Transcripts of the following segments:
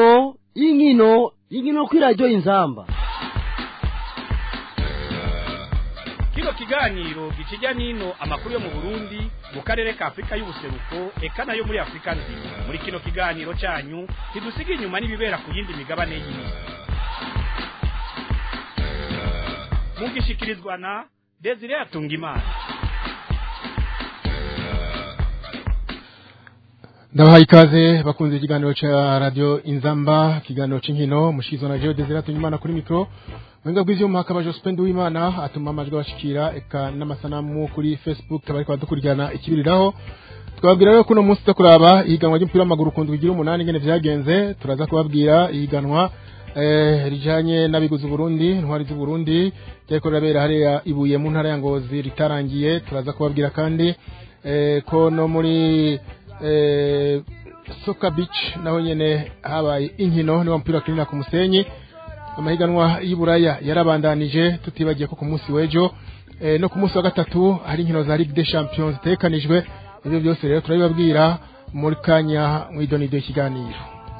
inkino inkino inkino kuri radiyo inzamba kino kiganiro gikijya n'ino amakuru yo mu burundi mu karere ka afurika y'ubuseruko eka nayo muri afurika nzima muri kino kiganiro cyanyu ntidusiga inyuma n'ibibera ku yindi migabane y'isi mugishikirizwa na desire atungimana ndabahaye ikaze bakunze ikiganiro cya radiyo inzamba ikiganiro cy'inkino mushizwa na jewe desire atungimana kuri mikoro Mwenga bw'ivyuma hakaba Jospin Uwimana atuma amajwi bashikira eka n'amasanamu kuri Facebook tabariko badukurikirana ikibiriraho twababwira rero kuno munsi tukuraba ihiganwa ry'umupira w'amaguru kundwa igira umunani ngene vyagenze turaza kubabwira ihiganwa eh rijanye n'abiguzi Burundi intwari z'u Burundi ryariko rirabera hariya ibuye mu ntara ya Ngozi ritarangiye turaza kubabwira kandi eh ko no muri eh Soka Beach naho nyene habaye inkino ni wa mupira wa ku musenyi amahiganwa y'Iburaya yarabandanije tutibagiye ko ku munsi w'ejo e, no ku munsi wa gatatu hari inkino za Ligue des Champions zitekanijwe ibyo byose rero turabibabwira muri kanya mwidonido ikiganiro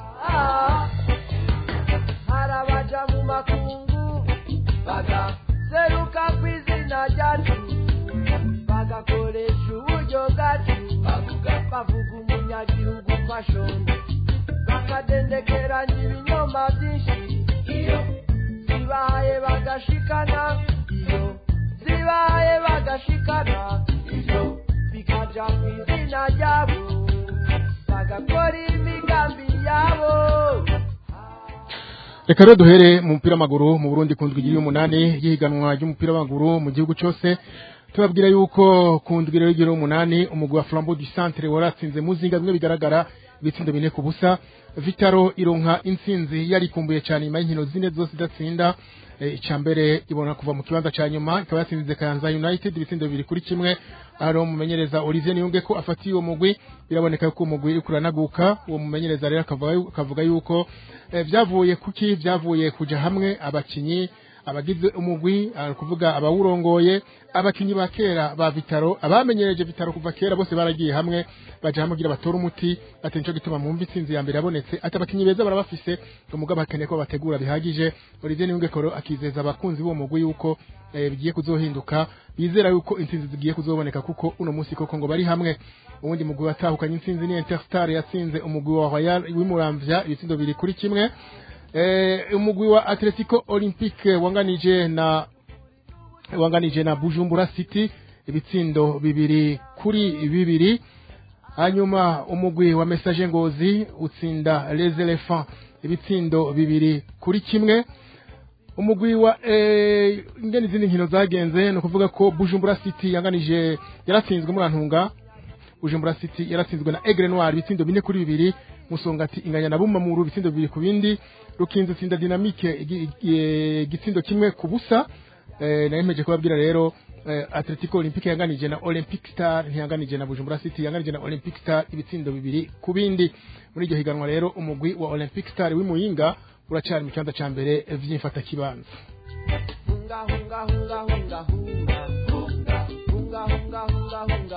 harabaja mu makungu bagaseruka ku izina ryacu bagakoresha uburyo bwacu bavuga umunyagihugu fashoni bakadendekeranya ibinyoma byinshi iyo zibaye bagashikana iyo zibaye bagashikana iyo bikaja ku izina ryabo bagakora imigambi yabo reka rero duhere mu mupira w'amaguru mu Burundi kundwa igira umunani y'ihiganwa ry'umupira w'amaguru mu gihugu cyose tubabwira yuko kundwa rero igira umunani umugwi wa Flambeau du Centre waratsinze muzinga bimwe bigaragara ibitsindo bine ku busa Vitaro ironka intsinzi yarikumbuye cyane nyuma y'inkino zine zose idatsinda icya mbere ibona kuva mu kibanza cya nyuma ikaba yatsinze Kayanza United ibitsindo bibiri kuri kimwe aho mumenyereza Olivier Niyunge ko afatiye uwo mugwi biraboneka ko umugwi uri kuranaguka uwo mumenyereza rero akavuga yuko byavuye kuki byavuye kuja hamwe abakinyi abagize umugwi kuvuga abawurongoye abakinyi ba kera ba Vitaro abamenyereje Vitaro kuva kera bose baragiye hamwe baje hamwe kugira batora umuti ati nico gituma mu mvi sinzi ya mbere yabonetse ati abakinyi beza barabafise umugabo bakeneye ko bategura bihagije Olivier Niyunge koro akizeza abakunzi b'uwo mugwi yuko eh, bigiye kuzohinduka bizera yuko intsinzi zigiye kuzoboneka kuko uno munsi koko ngo bari hamwe ubundi mugwi watahukanye intsinzi ni Interstar yatsinze umugwi wa Royal w'imuramvya ibitsindo biri kuri kimwe eh, umugwi wa Atletico Olympique wanganije na wanganije na Bujumbura City ibitsindo bibiri kuri bibiri hanyuma umugwi wa Message Ngozi utsinda Les Elephants ibitsindo bibiri kuri kimwe umugwi wa eh, ingene izindi nkino zagenze no kuvuga ko Bujumbura City yanganije yaratsinzwe muri Antunga Bujumbura City yaratsinzwe na Aigle Noir ibitsindo bine kuri bibiri musongati inganya na bumamuru ibitsindo bibiri ku bindi rukinzo tsinda dynamique igitsindo kimwe ku busa eh, nayemeje kubabwira rero eh, Atletico Olympique yanganije na Olympic Star ntiyanganije na Bujumbura City yanganije na Olympic Star ibitsindo bibiri ku bindi muri iryo higanwa rero umugwi wa Olympic Star w'imuyinga uracari mu kibanza ca mbere vy'imfata kibanza hunga hunga hunga hunga hunga hunga hunga hunga hunga hunga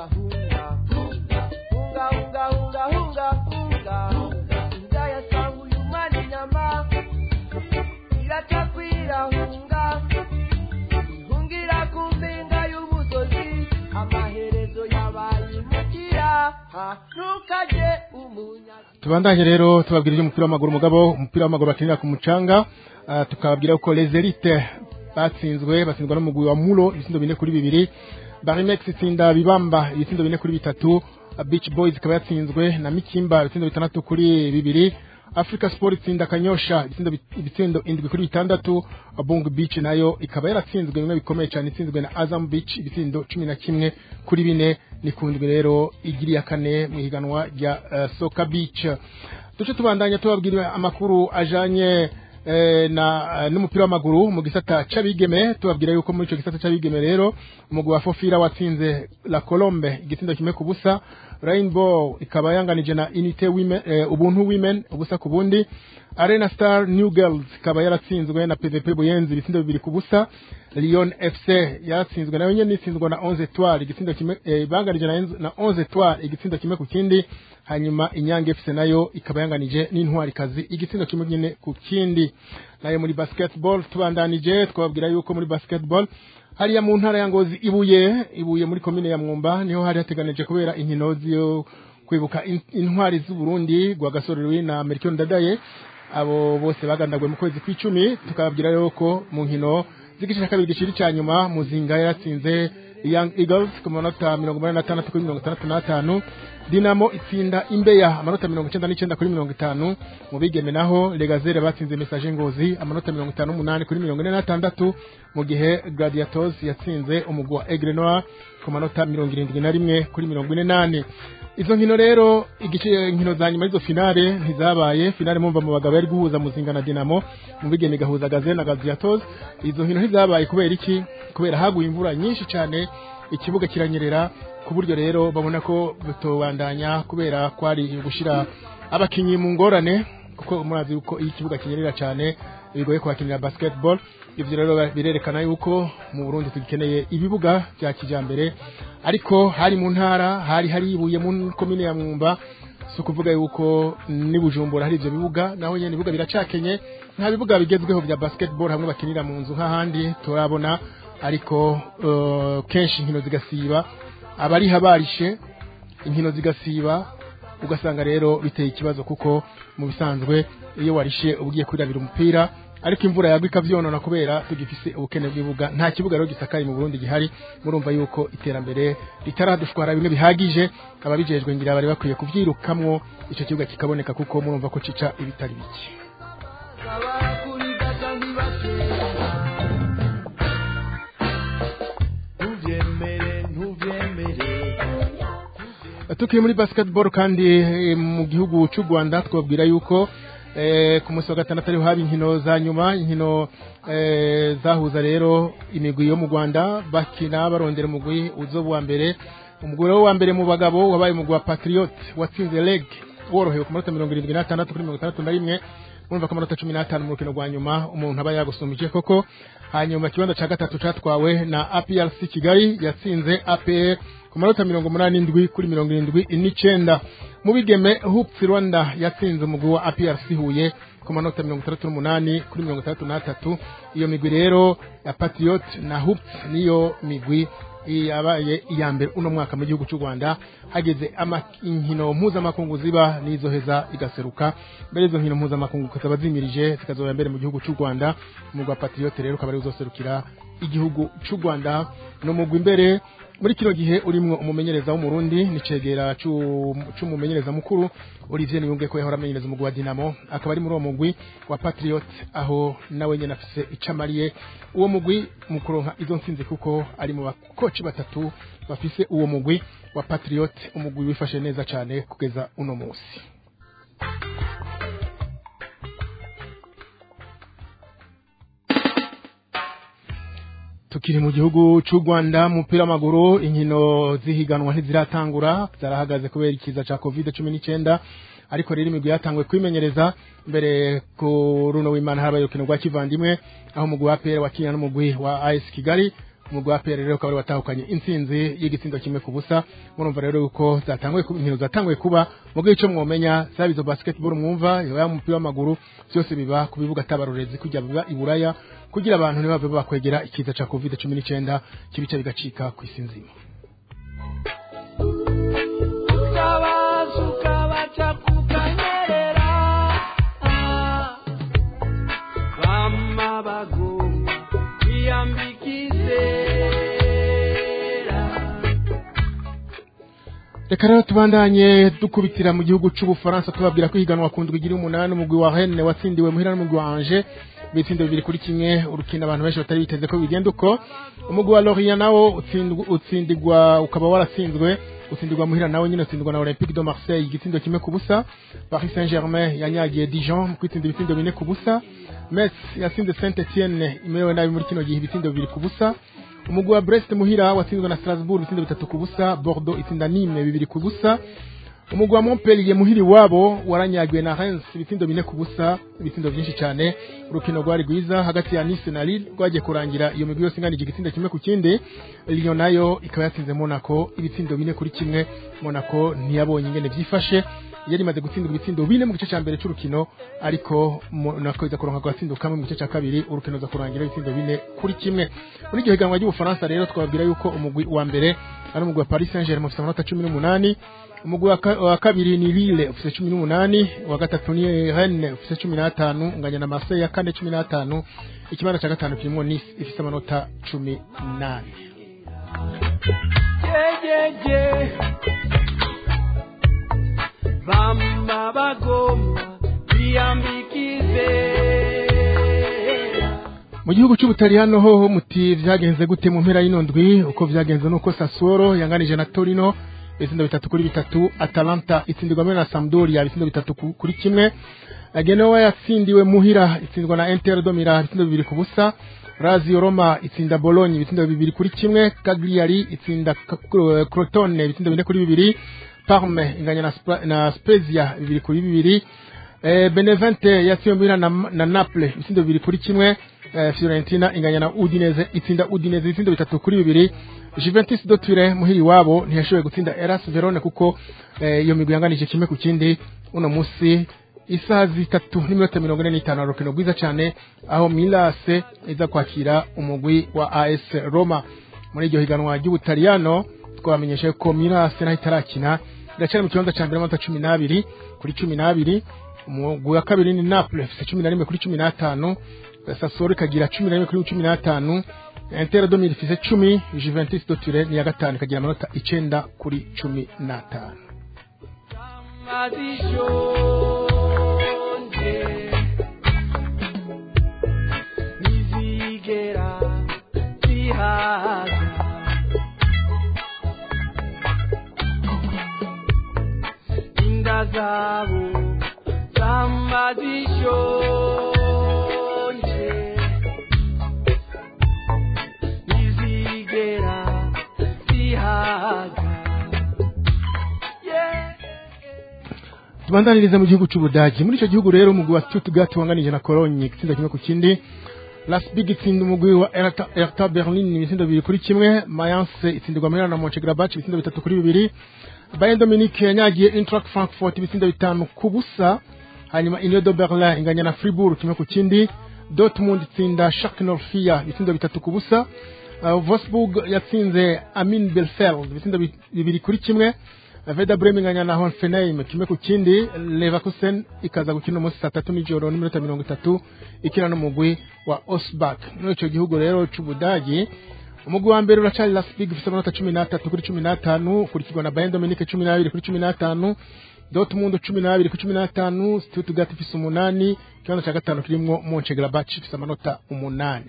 hunga hunga hunga hunga hunga inda yasanguye umwana inyama iracakwira hunga ihungira ku mpinga y'umusozi amaherezo yabaye imukira ntukaje umunyazi tubandanye rero tubabwira iby'umupira w'amaguru mugabo umupira w'amaguru bakinira ku mucanga uh, tukababwira ko les elites batsinzwe batsinzwe n'umugwi wa Mulo ibitsindo bine kuri bibiri Barimex itsinda bibamba ibitsindo bine kuri bitatu Beach Boys ikaba yatsinzwe na Mikimba ibitsindo bitandatu kuri bibiri Africa Sport itsinda Kanyosha ibitsindo ibitsindo indwi kuri bitandatu Bungu Beach nayo ikaba yaratsinzwe bimwe bikomeye cyane itsinzwe na Azam Beach ibitsindo cumi na kimwe kuri bine nikundwe rero igiriya kane mu higanwa rya uh, Soka Beach duce tubandanya tubabwira amakuru ajanye eh, na uh, n'umupira w'amaguru mu gisata c'abigeme tubabwira yuko muri ico gisata c'abigeme rero umugwi wa Fofira watsinze La Colombe igitsindo kimwe ku busa Rainbow ikaba yanganije na Unité Women eh, Ubuntu Women ubusa ku bundi Arena Star New Girls ikaba yaratsinzwe na PVP Buyenzi ibitsindo bibiri ku busa Lyon FC yaratsinzwe nayo nyene itsinzwe na 11 Etoile igitsindo kimwe eh, banganije na, na 11 Etoile igitsindo kimwe ku kindi hanyuma inyange fc nayo ikaba yanganije n'intwarikazi igitsindo kimwe nyine ku kindi nayo muri basketball tubandanije twababwira yuko muri basketball hariya mu ntara ya ngozi ibuye ibuye muri komine ya mwumba niho hari hateganije kubera inkino zo kwibuka in- intwari z'u Burundi Rwagasore na Amerika Ndadaye abo bose bagandagwe mu kwezi kw'icumi tukababwira rero ko mu nkino z'igice cya kabiri gishiri cya nyuma muzinga yaratsinze Young Eagles ku manota mirongo umunani n'atandatu kuri mirongo itandatu n'atanu Dinamo itsinda Imbeya amanota mirongo icyenda n'icyenda kuri mirongo itanu mu bigeme naho Legazere batsinze Message Ngozi amanota mirongo itanu n'umunani kuri mirongo ine n'atandatu mu gihe Gladiators yatsinze umugwi wa Aigle Noir ku manota mirongo irindwi na rimwe kuri mirongo ine n'ane izo nkino rero igice nkino za nyuma y'izo finale ntizabaye finale mumva mu bagabo yari guhuza muzinga na Dinamo mu bigeme igahuza Gazelle na Gladiators izo nkino ntizabaye kubera iki kubera haguye imvura nyinshi cyane ikibuga kiranyerera ku buryo rero babona ko bitobandanya kubera kwari gushira abakinyi mu ngorane kuko murazi yuko iyo ikibuga kinyerera cyane bigoye kuhakinira basketball ivyo rero birerekana yuko mu Burundi tugikeneye ibibuga bya kijambere ariko hari mu ntara hari hari ibuye mu komine ya Mwumba si ukuvuga yuko ni Bujumbura hari ivyo bibuga naho nyene ibibuga biracakenye nta bibuga bigezweho bya basketball hamwe bakinira mu nzu nk'ahandi turabona ariko uh, kenshi inkino zigasiba abari habarishe inkino zigasiba ugasanga rero biteye ikibazo kuko mu bisanzwe iyo warishe ugiye kwirabira umupira ariko imvura yagwa ikavyonona kubera tugifise ubukene bw'ibuga nta kibuga rero gisakaye mu Burundi gihari murumva yuko iterambere ritaradushwara bimwe bihagije ababijejwe ngira bari bakwiye kuvyirukamwo ico kibuga kikaboneka kuko murumva ko cica ibitari bike abakurigata ntibatera ntubyemere ntubyemere tukiri muri basketball kandi eh, mu gihugu cy'u Rwanda twabwira yuko eh, ku munsi wa gatandatu ariho haba inkino za nyuma inkino eh, zahuza rero imigwi yo mu Rwanda bakina barondera umugwi uzoba wa mbere umugwi rero wa mbere mu bagabo wabaye umugwi wa Patriot watsinze leg worohewe ku manota mirongo irindwi n'atandatu kuri mirongo itandatu na rimwe urumva ko amanota cumi n'atanu mu rukino rwa nyuma umuntu aba yagusumbije koko hanyuma ikibanza cya gatatu catwawe na APRC Kigali yatsinze APR ku manota mirongo umunani n'indwi kuri mirongo irindwi n'icenda mu bigeme Hoops Rwanda yatsinze umugwi wa APRC Huye ku manota mirongo itandatu n'umunani kuri mirongo itandatu n'atatu iyo migwi rero ya Patriot na Hoops niyo migwi yabaye iya mbere uno mwaka mu gihugu cy'u Rwanda hageze ama- inkino mpuzamakungu ziba n'izoheza igaseruka mbere izo nkino mpuzamakungu zikaba zimirije zikazoba mbere mu gihugu cy'u Rwanda umugwi wa Patriot rero ukaba ari uzoserukira igihugu cy'u Rwanda no mugwi imbere muri kino gihe urimwo umumenyereza w'umurundi nicegera c'umumenyereza mukuru Olivier Niyunge ko yahora amenyereza umugwi wa Dinamo akaba ari muri uwo mugwi wa Patriot aho nawe nyene afise icamariye uwo mugwi mu kuronka izo ntsinzi kuko ari mu bakoci batatu bafise uwo mugwi wa Patriot umugwi wifashe neza cane kugeza uno musi tukiri mu gihugu cy'u Rwanda mu mupira w'amaguru inkino zihiganwa ntiziratangura zarahagaze kubera ikiza ca covid cumi n'icyenda ariko rero imigwi yatanguye kwimenyereza mbere ku runo w'imana habaye urukino rwa kivandimwe aho umugwi wa PL wakinya n'umugwi wa AS Kigali umugwi wa PL rero ukaba wari watahukanye intsinzi y'igitsindo kimwe ku busa murumva rero yuko zatanguye ku- inkino zatanguye kuba mugwi ico mwomenya zaba izo basketball mwumva yaba umupira w'amaguru byose biba ku bibuga atabarorezi kujya biba i Buraya kugira abantu ntibave bakwegera ikiza ca covid cumi n'icyenda kibica bigacika ku isi nzima utabaza ukabaca kukanyerera bama bagomba kwiyambika izera reka rero tubandanye dukubitira mu gihugu c'ubufaransa tubabwira ko ihiganwa ku ndwi igira umunani umugwi wa Rennes watsindiwe muhira n'umugwi wa Angers ibitsindo bibiri kuri kimwe urukino abantu benshi batari biteze ko bigenda uko umugwi wa Lorient nawo utsindwa- utsindirwa ukaba waratsinzwe utsindirwa muhira nawe nyine utsindwa na Olympique de Marseille igitsindo kimwe ku busa Paris Saint-Germain yanyagiye Dijon mu kwitsinda ibitsindo bine ku busa Metz yatsinze Saint Etienne imerewe nabi muri kino gihe ibitsindo bibiri ku busa umugwi wa Brest muhira watsinzwe na Strasbourg ibitsindo bitatu ku busa Bordeaux itsinda Nîmes bibiri ku busa umugwi wa Montpellier muhiri wabo waranyagiwe na Reims ibitsindo bine ku busa ibitsindo byinshi cyane urukino rwari rwiza hagati ya Nice na Lille rwagiye kurangira iyo migwi yose inganije igitsinda kimwe ku kindi Lyon nayo ikaba yatsinze Monaco ibitsindo bine kuri kimwe Monaco ntiyabonye ingene byifashe yari imaze gutsindwa ibitsindo bine mu gice cya mbere cy'urukino ariko Monaco iza kuronka agatsindo kamwe mu gice cya kabiri urukino za kurangira ibitsindo bine kuri kimwe muri iryo higanwa ry'ubufaransa rero twababwira yuko umugwi wa mbere ari umugwi wa Paris Saint-Germain ufite amanota cumi n'umunani umugwi wa ka- wa kabiri ni Lille ufite cumi n'umunani uwa gatatu ni Rennes ufite cumi n'atanu unganya na Marseille ya kane cumi n'atanu ikibanza cya gatanu kirimo Nice ifite amanota cumi n'ane jejeje bamba bagomba biyambikize mu gihugu cy'ubutaliyano hoho muti vyagenze gute mu mpera y'ino ndwi uko vyagenze nuko Sassuolo yanganije na Torino ibitsindo bitatu kuri bitatu Atalanta itsindirwamo na Sampdoria ibitsindo bitatu ku- kuri kimwe Genoa yatsindiwe muhira itsindwa na Inter do Milan ibitsindo bibiri ku busa Lazio Roma itsinda Bologna ibitsindo bibiri kuri kimwe Cagliari itsinda K- K- Crotone ibitsindo bine kuri bibiri Parme inganya na, Spa- na Spezia bibiri kuri bibiri Eh, Benevente yatsindiwe na, na Naples ibitsindo bibiri kuri kimwe eh, Fiorentina inganya na Udinese itsinda Udinese ibitsindo bitatu kuri bibiri Juventus do Turin muhiri wabo ntiyashoboye gutsinda Eras Verone kuko eh, iyo migwi yanganije kimwe ku kindi uno musi isaha zitatu n'iminota mirongo ine n'itanu urukino rwiza cyane aho Milase iza kwakira umugwi wa AS Roma muri iryo higanwa ry'Ubutaliyano twamenyeshe ko Milase naho itarakina iracyari mu kibanza cya mbere amanota cumi n'abiri kuri cumi n'abiri umugwi wa kabiri ni Naples ifite cumi na rimwe kuri cumi n'atanu Sassuolo ikagira cumi na rimwe kuri cumi n'atanu Inter do Milan ifite cumi Juventus do Turin ni iya gatanu ikagira amanota icenda kuri cumi n'atanu azishonje ntizigera zihaga inda zabo zamba zishonje ntizigera zihaga yeah. tubandanirize mu gihugu cy'ubudagi muri icyo gihugu rero umugwi wa Stuttgart wanganije na Cologne igitsinda kimwe ku kindi Lasbig itsinda umugwi wa Hertha Hertha Berlin ibitsindo bibiri kuri kimwe Mayence itsindirwa muri na Mönchengladbach ibitsindo bitatu kuri bibiri Bayern Munich yanyagiye Eintracht Frankfurt ibitsindo bitanu ku busa hanyuma Union de Berlin inganya na Fribourg kimwe ku kindi Dortmund itsinda Schalke 04 ibitsindo bitatu ku busa Uh, Wolfsburg yatsinze Amin Belfeld ibitsindo bi- bibiri kuri kimwe Veda Bremen inganya na Hoffenheim kimwe ku kindi Leverkusen ikaza gukina umunsi saa tatu n'ijoro n'iminota mirongo itatu ikina n'umugwi wa Osbach muri icyo gihugu rero cy'Ubudagi umugwi wa mbere uracari Leipzig ufite amanota cumi n'atatu kuri cumi n'atanu ukurikirwa na Bayern Dominique cumi n'abiri kuri cumi n'atanu Dortmund cumi n'abiri kuri cumi n'atanu Stuttgart ifise umunani ikibanza cya gatanu kirimwo Mönchengladbach ifise amanota umunani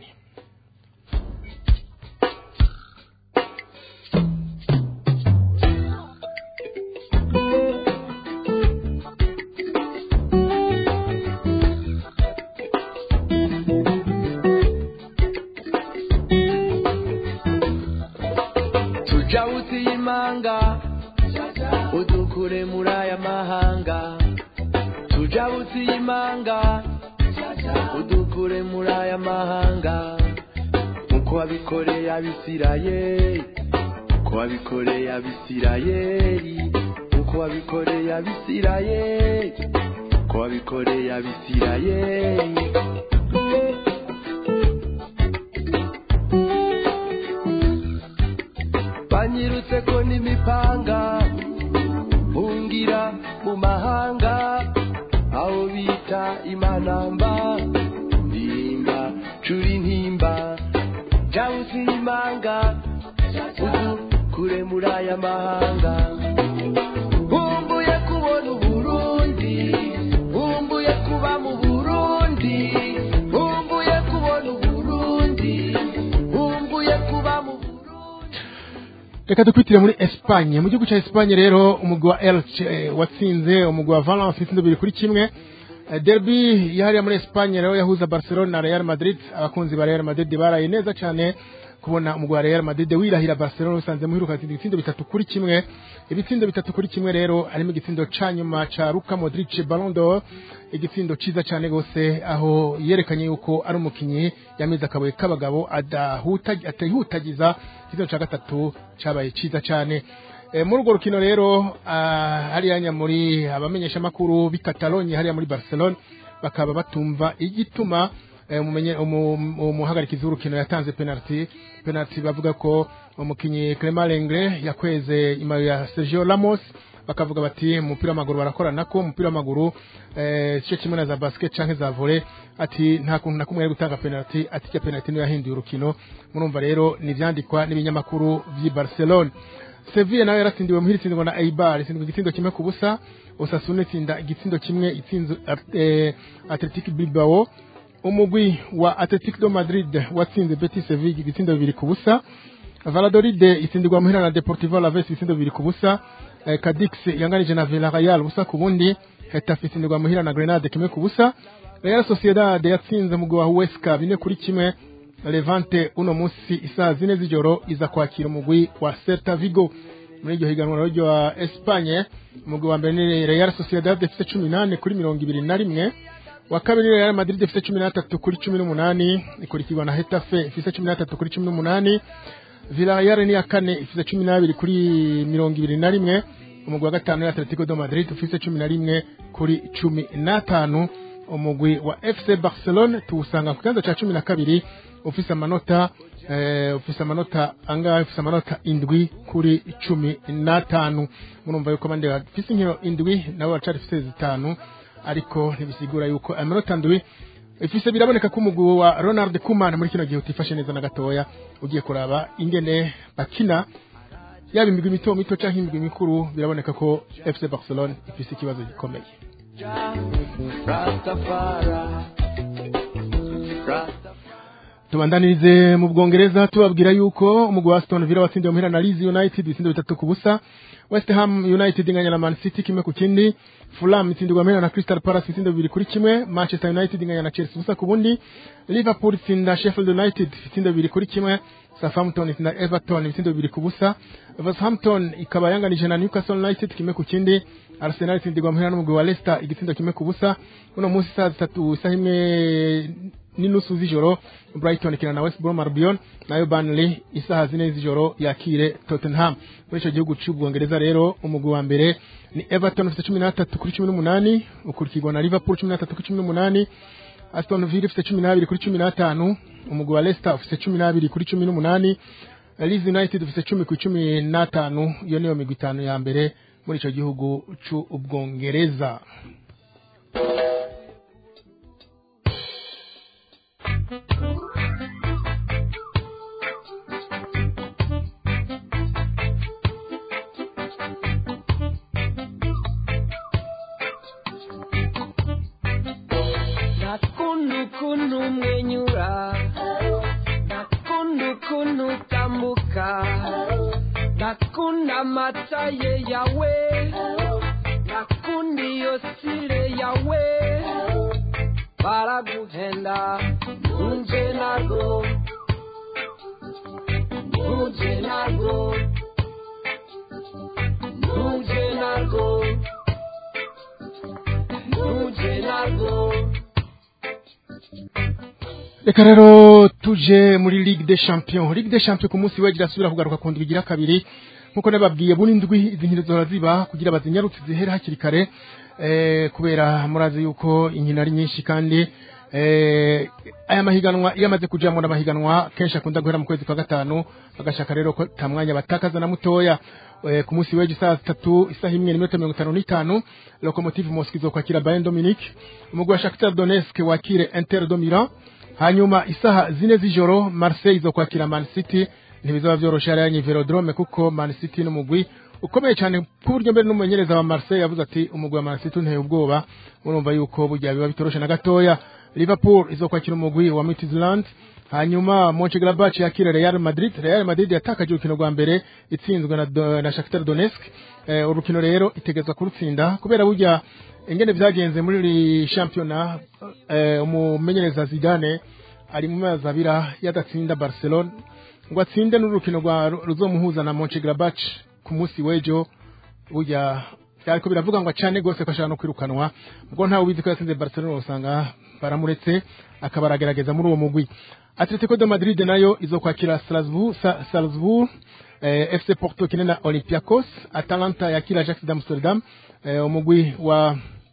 tuja wuti y'imanga udukure muri aya mahanga tuja wuti y'imanga udukure muri aya mahanga nkuko wabikoreye abisirayeli nkuko wabikoreye abisirayeli nkuko wabikoreye abisirayeli nkuko wabikoreye abisirayeli banyirutse ko n'imipanga bungira mu mahanga aho bita imanamba ndimba curi ntimba jawusi imanga uzu kure muri aya mahanga nkumbuye kubona uburundi nkumbuye kuba mu burundi nkumbuye kubona uburundi nkumbuye kuba mu burundi reka dukwitire muri Espagne mu gihugu cya Espagne rero umugwi wa Elche eh, watsinze umugwi wa Valence ibitsindo bibiri kuri kimwe Eh, derby yahariye muri Espagne rero yahuza Barcelona na Real Madrid abakunzi ba Real Madrid baraye neza cyane kubona umugwi wa Real Madrid wirahira Barcelona usanze muhiruka atsinda ibitsindo bitatu kuri kimwe ibitsindo bitatu kuri kimwe rero harimo igitsindo ca nyuma ca Luka Modric Ballon d'Or igitsindo ciza cyane gose aho yerekanye yuko ari umukinyi yameze akabuye k'abagabo adahuta atihutagiza igitsindo ca gatatu cabaye ciza cyane e, muri urwo rukino rero ah, hariya muri abamenyesha makuru b'i Catalogne hariya muri Barcelona bakaba batumva igituma eh, umumenye umu- umuhagarikizi w'urukino yatanze penalty penalty bavuga ko umukinyi Clement Lenglet yakweze imayo ya Sergio Ramos bakavuga bati mu mupira w'amaguru barakorana ko umupira w'amaguru eh cyo kimwe na za basket canke za volley ati nta kuntu na kumwe ari gutanga penalty ati cya penalty niyo yahinduye urukino murumva rero nivyandikwa n'ibinyamakuru vy'i Barcelona Sevilla nayo yaratsindiwe muhira itsindwa na Eibar itsindwa igitsindo kimwe ku busa Osasuna itsinda igitsindo kimwe itsinze eh, Athletic Bilbao umugwi wa Athletic de Madrid watsinze Betis Sevilla ibitsindo bibiri ku busa Valladolid itsindirwa muhira na Deportivo Alaves ibitsindo bibiri ku busa eh, Cadix yanganije na Villarreal busa ku bundi Getafe itsindirwa muhira na Grenade kimwe ku busa Real Sociedad yatsinze umugwi wa Huesca bine kuri kimwe Levante uno musi isaa zine z'ijoro iza kwakira umugwi wa Celta Vigo muri iryo higanwa rero rya Espagne umugwi wa mbere ni Real Sociedad ifite cumi nane kuri mirongo ibiri na rimwe wa kabiri Real Madrid ifite cumi n'atatu kuri cumi n'umunani ikurikirwa na Hetafe ifite cumi n'atatu kuri cumi n'umunani Villarreal ni iya kane ifite cumi n'abiri kuri mirongo ibiri na rimwe umugwi wa gatanu ni Atletico de Madrid ufite cumi na rimwe kuri cumi n'atanu umugwi wa FC Barcelone tuwusanga ku kibanza cya cumi na kabiri ufise amanota eh, ufise amanota angahe ufise amanota indwi kuri cumi n'atanu murumva yuko abandi bafise inkino indwi nabo baracari fise zitanu ariko ntibisigura yuko amanota ndwi ifise biraboneka ko umugwi wa Ronald Koeman muri kino gihe utifashe neza na gatoya ugiye kuraba ingene bakina yaba imigwi mito mito canke imigwi mikuru biraboneka ko FC Barcelone ifise ikibazo gikomeye Rastafari. Rastafari. tubandanirize mu bwongereza tubabwira yuko umugwi wa Aston Villa watsindiwe muhira na Leeds United ibitsindo bitatu ku busa West Ham United inganya na Man City kimwe ku kindi Fulham itsindirwa muhira na Crystal Palace ibitsindo bibiri kuri kimwe Manchester United inganya na Chelsea ubusa ku bundi Liverpool itsinda Sheffield United ibitsindo bibiri kuri kimwe Southampton itsinda Everton ibitsindo bibiri ku busa Wolverhampton ikaba yanganije na Newcastle United kimwe ku kindi Arsenal itsindirwa muhira n'umugwi wa Leicester igitsindo kimwe ku busa uno munsi saa zitatu isaha imwe n'inusu z'ijoro Brighton ikina na West Brom Albion nayo Burnley isaha zine z'ijoro yakire Tottenham muri ico gihugu c'ubwongereza rero umugwi wa mbere ni Everton ufite cumi n'atatu kuri cumi n'umunani ukurikirwa na Liverpool cumi n'atatu kuri cumi n'umunani Aston Villa ifite cumi n'abiri kuri cumi n'atanu umugwi wa Leicester ufite cumi n'abiri kuri cumi n'umunani Leeds United ufite cumi ku cumi n'atanu iyo niyo migwi itanu ya mbere muri ico gihugu c'ubwongereza Nakunda ukuntu umwenyura Nakunda ukuntu utambuka Nakunda amata ye yawe Nakunda iyo sire yawe Baraguhenda Nuje narwo Nuje narwo Nuje narwo Nuje narwo reka rero tuje muri Ligue des Champions Ligue des Champions ku munsi w'ejo irasubira kugaruka ku ndwi igira kabiri nkuko nababwiye buri ndwi izi nkino zihora ziba kugira bazinyarutse zihere hakiri kare eh, kubera murazi yuko inkino ari nyinshi kandi eh, aya mahiganwa iyo amaze kujamo n'amahiganwa kenshi akunda guhera mu kwezi kwa gatanu bagashaka rero ko ta mwanya batakaza na mutoya eh, ku munsi w'ejo saa zitatu isaha imwe n'iminota mirongo itanu n'itanu Lokomotiv Moscow izokwakira Bayern Dominique umugwi wa Shakhtar Donetsk wakire Inter de Milan hanyuma isaha zine z'ijoro Marseille izokwakira Man City ntibizaba vyoroshe hariya Velodrome kuko Man City n'umugwi ukomeye cyane ku buryo mbere n'umumenyereza wa Marseille yavuze ati umugwi wa Man City unteye ubwoba murumva yuko burya biba bitoroshe na gatoya Liverpool izokwakira umugwi wa Midtjylland hanyuma Mönchengladbach yakira Real Madrid Real Madrid yatakaje urukino rwa mbere itsinzwe na, Do- na Shakhtar Donetsk eh, urukino rero itegezwa kurutsinda kubera burya ingene vyagenze muri iri shampiyona eh, umumenyereza Zidane ari mu mezi abira yadatsinda Barcelona ngo atsinde n'urukino rwa ruzomuhuza na Mönchengladbach ku munsi w'ejo burya ariko biravuga ngo acane gose ko ashaka no kwirukanwa ubwo ntawe ubizi ko yatsinze Barcelona usanga baramuretse akaba aragerageza muri uwo mugwi Atletico de Madrid nayo izokwakira Strasbourg Sa- Salzburg eh, FC Porto kine na Olympiacos Atalanta yakira Ajax d'Amsterdam eh, umugwi wa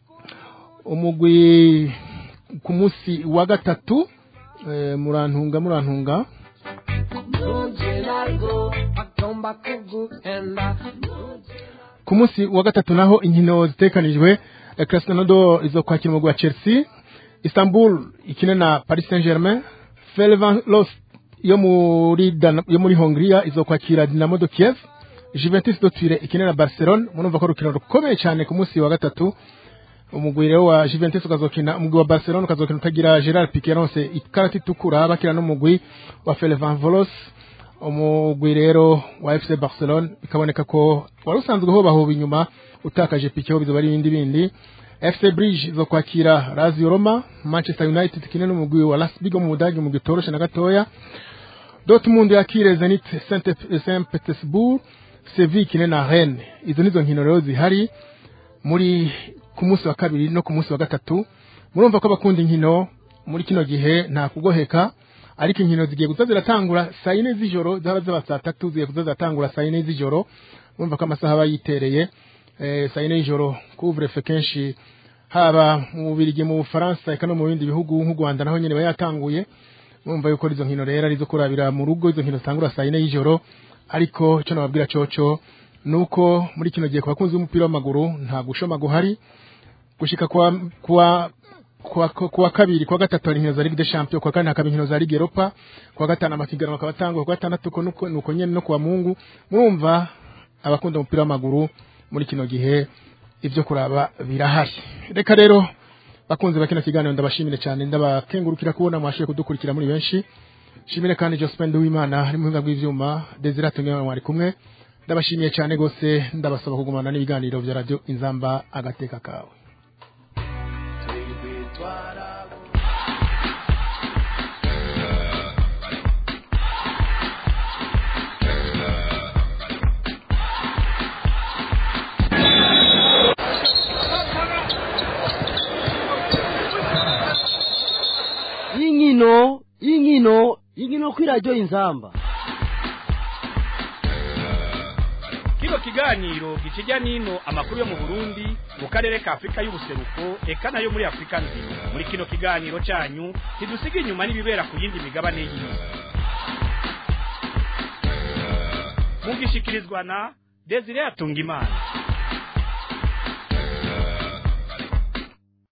umugwi ku munsi wa gatatu eh, murantunga murantunga Nuje largo, atomba kugu enda. ku munsi wa gatatu naho inkino zitekanijwe eh, Krasnodar izokwakira umugwi wa Chelsea Istanbul ikine na Paris Saint-Germain Ferencvaros yo muri Dana- yo muri Hongria izokwakira Dinamo de Kiev Juventus de Turin ikine na Barcelona murumva ko urukino rukomeye cyane ku munsi wa gatatu umugwi rero wa Juventus ukazokina umugwi wa Barcelona ukazokina utagira Gerard Piqué yaronse ikarata itukura bakina n'umugwi wa Ferencvaros umugwi rero wa FC Barcelona bikaboneka ko wari usanzwe ho bahoba inyuma utakaje Piqué ho bizoba ari ibindi bindi FC Bridge zo kwakira Lazio Roma Manchester United kine n'umugwi wa Las Bigo mu Budage mu gitoroshe na gatoya Dortmund yakire Zenit Saint Saint Petersburg Sevilla kine na Rennes izo nizo nkino rero zihari muri ku munsi wa kabiri no ku munsi wa gatatu murumva ko abakunda inkino muri kino gihe nta kugoheka ariko inkino zigiye kuza ziratangura saa yine z'ijoro zaba zaba saa tatu zigiye kuza ziratangura saa yine z'ijoro murumva ko amasaha aba yitereye eh, saa yine y'ijoro kuvurefe kenshi haba mu Bubiligi mu Bufaransa eka no mu bindi bihugu nk'u Rwanda naho nyene bayatanguye murumva yuko izo nkino rero arizo kurabira mu rugo izo nkino zitangura saa yine y'ijoro ariko icyo nababwira coco nuko muri kino gihe ku bakunzi b'umupira w'amaguru nta gushoma guhari gushika kwa kwa kwa, kwa kabiri kwa gatatu hari inkino za Ligue des Champions kwa kane hakaba inkino za Ligue Europa kwa gatanu amapiganwa akaba atangwa kwa gatandatu ko nuko nuko nyene no kwa Mungu murumva abakunda umupira w'amaguru muri kino gihe ivyo kuraba birahari reka rero bakunze bakina kiganiro ndabashimire cyane ndabakengurukira kubona mwashoboye kudukurikira muri benshi shimire kandi Jospin Uwimana ari mu buhinga bw'ivyuma Desire Atunywa mwari kumwe ndabashimiye cyane gose ndabasaba kugumana n'ibiganiro vya radio Inzamba agateka kawe y'inkino y'inkino y'inkino kuri radiyo inzamba kino kiganiro gikijya n'ino amakuru yo mu burundi mu karere ka afurika y'ubuseruko eka nayo muri afurika nzima muri kino kiganiro cyanyu ntidusiga inyuma n'ibibera ku yindi migabane y'isi mugishikirizwa na desire atungimana